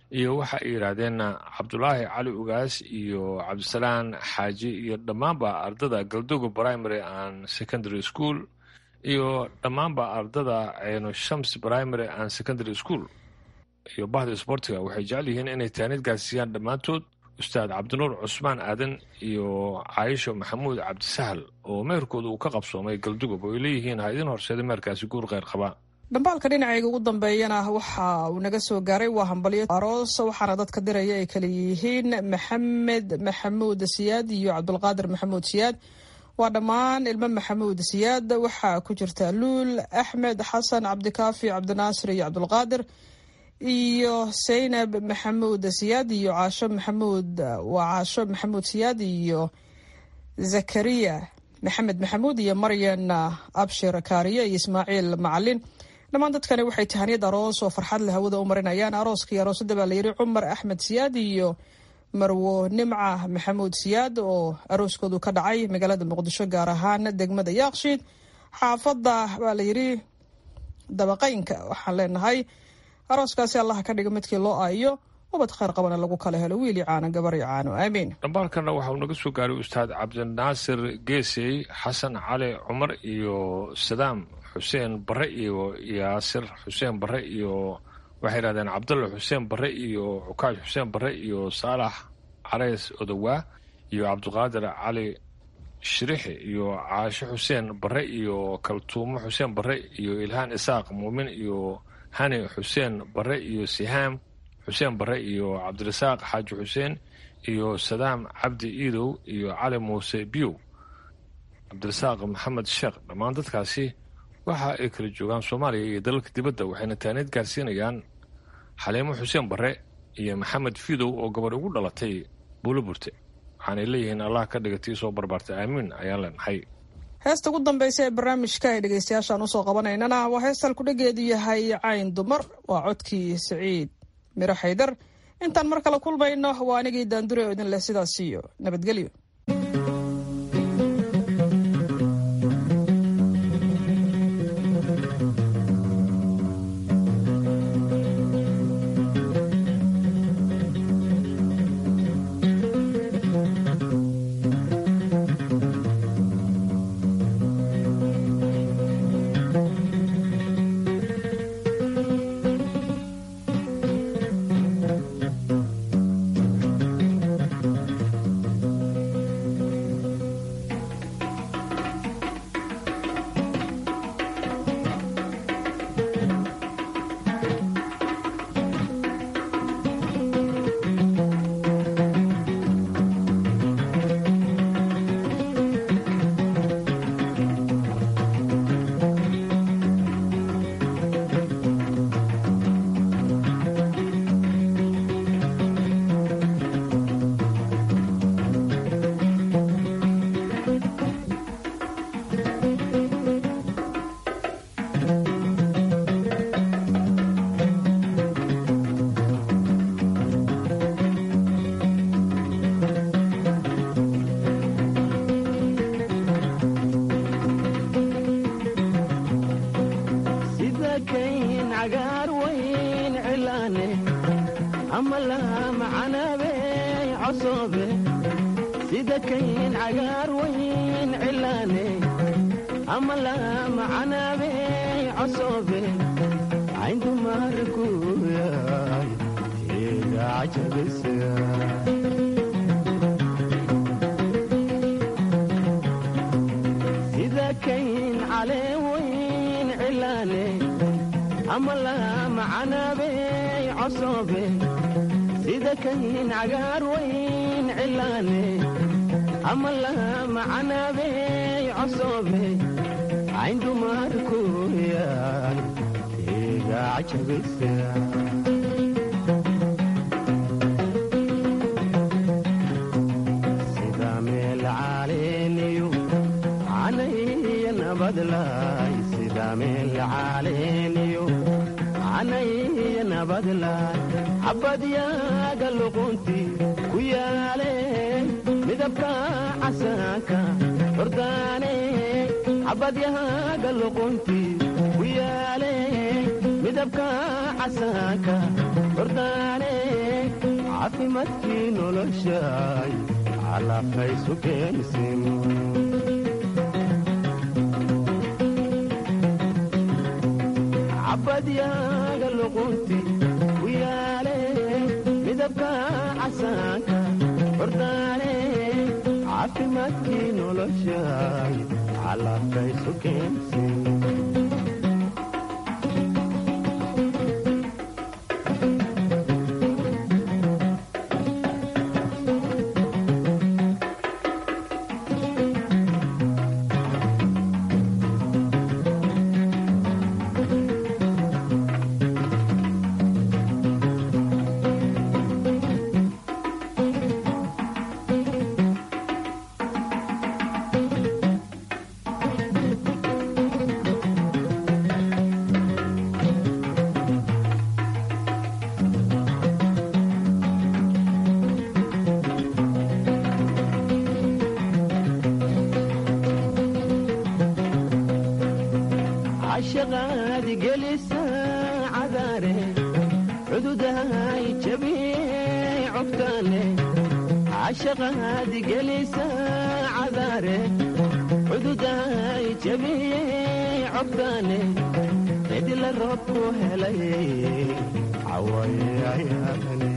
iyo waxa ay yidhaahdeen cabdulaahi cali ugaas iyo cabdisalaan xaaji iyo dhammaanba ardada galdogo primary and secondary school iyo dhammaanba ardada ceyno shams primary and secondary school iyo bahda isboortiga waxay jecel yihiin inay taanid gaarsiiyaan dhammaantood ustaad cabdinuur cusmaan aadan iyo caayisho maxamuud cabdisahal oo meherkooda uu ka qabsoomay galdugob oo ay leeyihiin ha idin horseeda meherkaasi guur kheyr qaba dhambaalka dhinacayga ugu dambeeyana waxa uu naga soo gaaray waa hambalyo aroos waxaana dadka diraya ay kala yihiin maxamed maxamuud siyaad iyo cabdulqaadir maxamuud siyaad waa dhammaan ilmo maxamuud siyaad waxaa ku jirta luul axmed xasan cabdikaafi cabdinaasir iyo cabdulqaadir iyo saynab maxamuud siyaad iyo caasho maxamuud waa caasho maxamuud siyaad iyo zakariya maxamed maxamuud iyo maryan abshir kaariye iyo ismaaciil macalin dhammaan dadkani waxay tahaniyad aroos oo farxad leh hawada u marinayaan arooskii aroosada baa layidhi cumar axmed siyaad iyo marwo nimca maxamuud siyaad oo arooskoodu ka dhacay magaalada muqdisho gaar ahaan degmada yaaqshiid xaafadda baa layidhi dabaqaynka waxaan leenahay arooskaasi allaha ka dhiga midkii loo aayo ubad kheyr qabana lagu kala helo wiili caano gabar iyo caano aamiin dhambaalkana waxa uu naga soo gaaray ustaad cabdinaasir geesey xasan cali cumar iyo sadaam xuseen bare iyo yaasir xuseen bare iyo waxay yidhahdeen cabdulla xuseen bare iyo cukaash xuseen bare iyo saalax careys odowaa iyo cabdiqaadir cali shirixi iyo caasho xuseen bare iyo kaltuumo xuseen bare iyo ilhaan isaaq muumin iyo hani xuseen bare iyo sihaam xuseen bare iyo cabdirasaaq xaaji xuseen iyo sadaam cabdi iidow iyo cali muuse biyow cabdirasaaq maxamed sheekh dhammaan dadkaasi waxa ay kala joogaan soomaaliya iyo dalalka dibadda waxayna taaniid gaarsiinayaan xaliimo xuseen bare iyo maxamed fidow oo gabadh ugu dhalatay buulo burte waxaanay leeyihiin allah ka dhigatii soo barbaartay aamiin ayaan leenahay heesta ugu dambeysa ee barnaamijka ay dhegeystayaashaan usoo qabanaynana waa heestal kudhageedu yahay cayn dumar waa codkii siciid miro xaydar intaan mar kale kulmayno waa anigii daandure oo idin leh sidaas iyo nabadgelyo cabadyaaga luqunti ku yaale midabka casaanka hordaane cabadyaaga luqunti ku yaale midabka casaanka hordaane caafimaadkii noloshay calaqaysu keensin cabadyaaga luqunti ku yaale midabka casaanka hordaane caafimaadkii noloshay calaqaysu keensin cashaqaadi gelisa cadaare cududahay jabiye cogtaale cashaqaadi gelisa cadaare cududahay jabiye cogtaale cidila roobku helay cawayayaane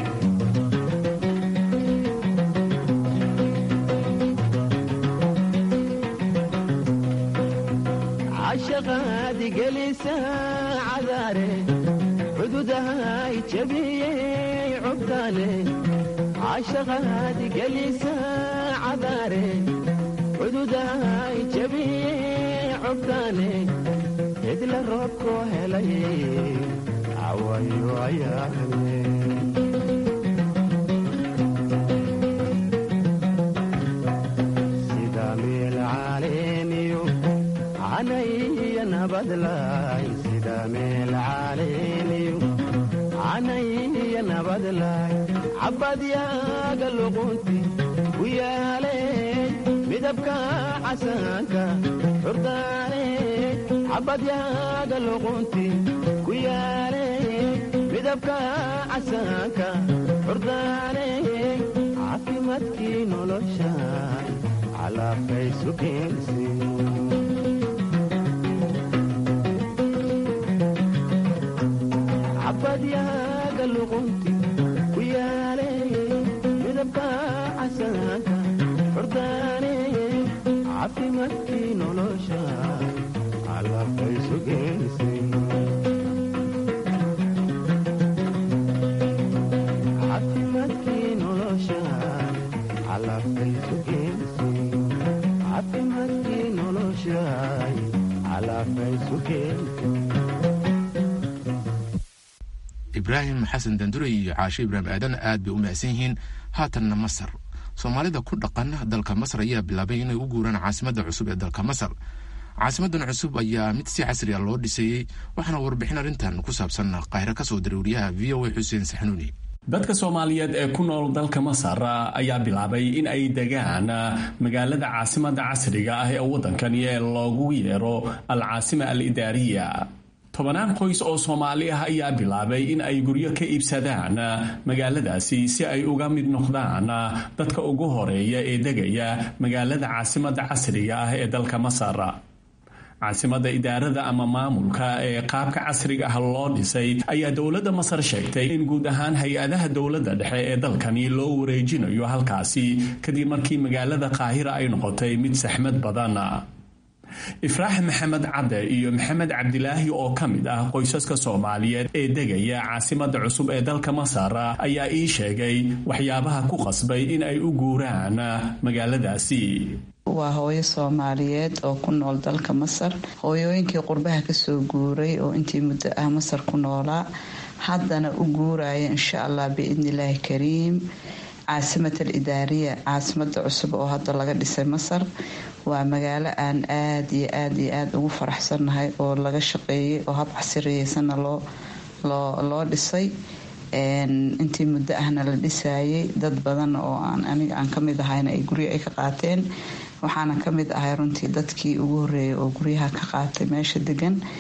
cashaqaadi gelisa cadaare cududahay jabiye cogtaale cashaqaadi gelisa cadaare cududahay jabiye cogtaale cidla roobku helay cawayo ayaane sida meel caleeniyo canaya nabadlay sida meel caleeniyo canaya nabadlay cabadyaaga luqunti ku yaale midabka casaanka xurdaane cabadyaaga luqunti ku yaale midabka casaanka xurdaane caafimaadkii nolosha calaqaysu keensin cabadyaaga luqunti ku yaale midabka casaanka xurdaane caafimaadkii nolosha calaqaysu keensin caafimaadkii nolosha calaqaysu keensin caafimaadkii nolosha calaqaysu keensin ibraahim xasan dandurey iyo caashe ibraahim aadan aad bay u mahadsan yihiin haatanna masar soomaalida ku dhaqan dalka masar ayaa bilaabay inay u guuraan caasimadda cusub ee dalka masar caasimadan cusub ayaa mid si casri a loo dhiseeyey waxaana warbixin arrintan ku saabsan qaahiro ka soo diray wariyaha v o a xuseen saxnuuni dadka soomaaliyeed ee ku nool dalka masar ayaa bilaabay in ay degaan magaalada caasimada casriga ah ee waddankani ee loogu yeero al caasima al idaariya tobanaan qoys oo soomaali ah ayaa bilaabay in ay guryo ka iibsadaan magaaladaasi si ay uga mid noqdaan dadka ugu horeeya ee degaya magaalada caasimada casriga ah ee dalka masar caasimada idaarada ama maamulka ee qaabka casriga ah loo dhisay ayaa dowladda masar sheegtay in guud ahaan hay-adaha dowladda dhexe ee dalkani loo wareejinayo halkaasi kadib markii magaalada qaahira ay noqotay mid saxmad badan ifraax maxamed cadde iyo maxamed cabdilaahi oo ka mid ah qoysaska soomaaliyeed ee degaya caasimada cusub ee dalka masar ayaa ii sheegay waxyaabaha ku qasbay in ay u guuraan magaaladaasi waa hooyo soomaaliyeed oo ku nool dalka masar hooyooyinkii qurbaha kasoo guuray oo intii muddo ah masar ku noolaa haddana u guuraya insha allah biidnillaahi kariim caasimat al idaariya caasimada cusub oo hadda laga dhisay masar waa magaalo aan aada iyo aada iyo aada ugu faraxsannahay oo laga shaqeeyay oo hab casiriyeysanna loo loo dhisay intii muddo ahna la dhisayay dad badan oo aan aniga aan kamid ahayna ay guryo ay ka qaateen waxaana kamid ahay runtii dadkii ugu horeeyay oo guryaha ka qaatay meesha degan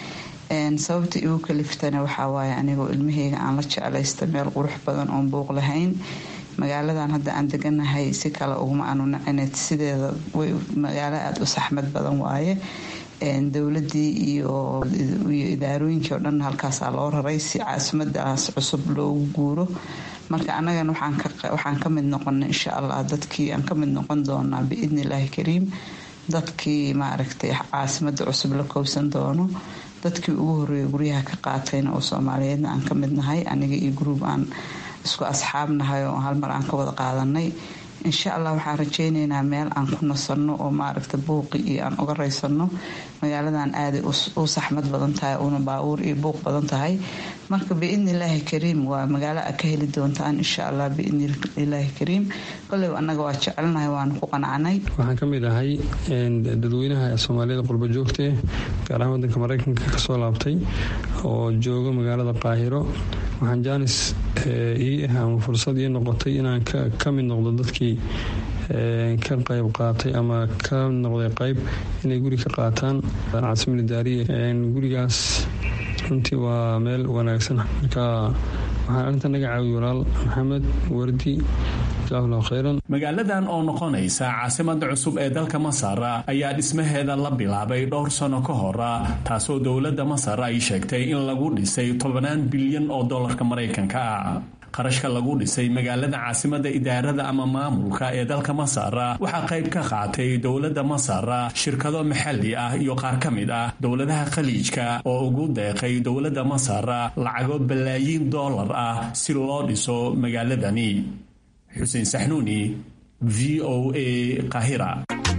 sababta igu kaliftana waxaa waaye anigoo ilmaheyga aan la jeclaysta meel qurux badan oon buuq lahayn magaaladan hadda aan deganahay si kale uguma aanu nacineed sideeda magaalo aada u saxmad badan waaye dowladii iyo idaarooyinkii oo dhan halkaasaa loo raray si caasimadaas cusub loogu guuro marka annagana waxaan ka mid noqona insha allah dadkii aan ka mid noqon doonaa biidni illaahi kariim dadkii maaragtay caasimada cusub la koobsan doono dadkii ugu horeeya guryaha ka qaatayna oo soomaaliyeedna aan ka mid nahay aniga iyo gruub aan isku asxaab nahay oo halmar aan ka wada qaadanay insha allah waxaan rajaynaynaa meel aan ku nasanno oo maaragta buuqi iyo aan uga raysano magaaladan aaday u saxmad badan tahay una baabuur iyo buuq badan tahay marka biidni illaahi kariim waa magaalo a ka heli doontaan insha allah biidni illaahi kariim koley annaga waa jecelnahay waana ku qanacnay waxaan ka mid ahay dadweynaha soomaaliyada qurba joogtee gaar ahaan wadanka maraykanka kasoo laabtay oo jooga magaalada qaahiro waxaan jaanis ii ah ama fursad ii noqotay inaan ka mid noqdo dadkii ka qayb qaatay ama ka noqday qayb inay guri ka qaataan caasimada daariya gurigaas runtii waa meel wanaagsan marka waxaan arrinta naga caawiy walaal maxamed wardi magaaladan oo noqonaysa caasimada cusub ee dalka masar ayaa dhismaheeda la bilaabay dhowr sano ka hor taasoo dowladda masar ay sheegtay in lagu dhisay tobannaan bilyan oo dolarka maraykanka ah qarashka lagu dhisay magaalada caasimada idaarada ama maamulka ee dalka masar waxaa qayb ka qaatay dowladda masar shirkado maxalli ah iyo qaar ka mid ah dowladaha khaliijka oo ugu deeqay dowladda masar lacago balaayiin doolar ah si loo dhiso magaaladani xuseen saxnuuni v o a qahira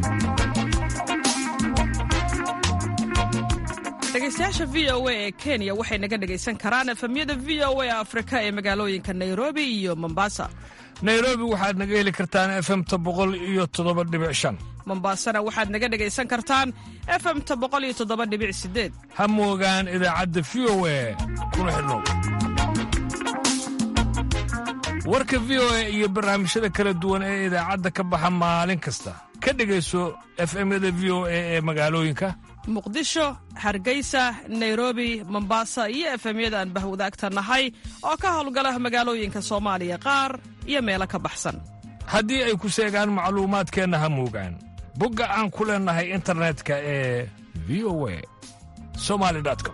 dhegeystayaasha v o a ee kenya waxay naga dhegaysan karaan efemyada v o a afrika ee magaalooyinka nairobi iyo mombasa nairobi waxaad naga heli kartaan efemta boqol iyo toddoba dhibic shan mombasana waxaad naga dhegaysan kartaan efemta boqol iyo toddoba dhibic sideed ha moogaan idaacadda v o a kuna xidhnow warka v o a iyo barnaamijyada kala duwan ee idaacadda ka baxa maalin kasta ka dhegayso efemyada v o a ee magaalooyinka muqdisho hargeysa nairobi mombasa iyo efemyada aan bahwadaagta nahay oo ka howlgala magaalooyinka soomaaliya qaar iyo meelo ka baxsan haddii ay ku seegaan macluumaadkeenna ha moogaan bogga aan ku leennahay internetka ee v o a somali com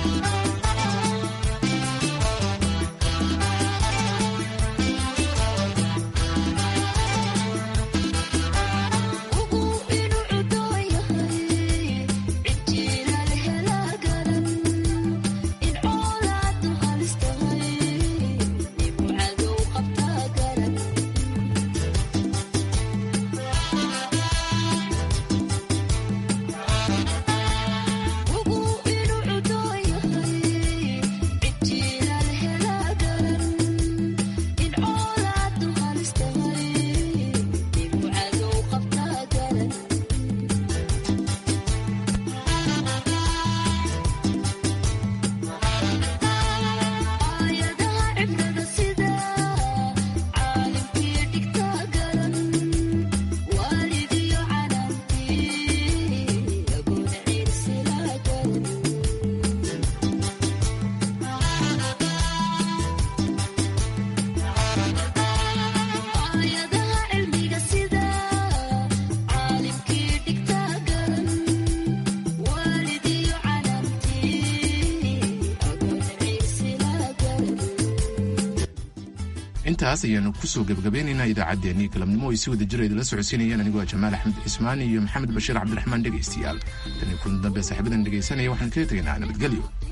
intaas ayaanu kusoo gebagabeynaynaa idaacaddeenii galabnimo ay si wada jira idinla socodsiinayeen anigoo jamaal axmed cismaan iyo maxamed bashiir cabdiraxmaan dhegaystayaal tanii kulan dambe saaxiibadan dhegaysanaya waxaan kaga tegaynaa nabadgelyo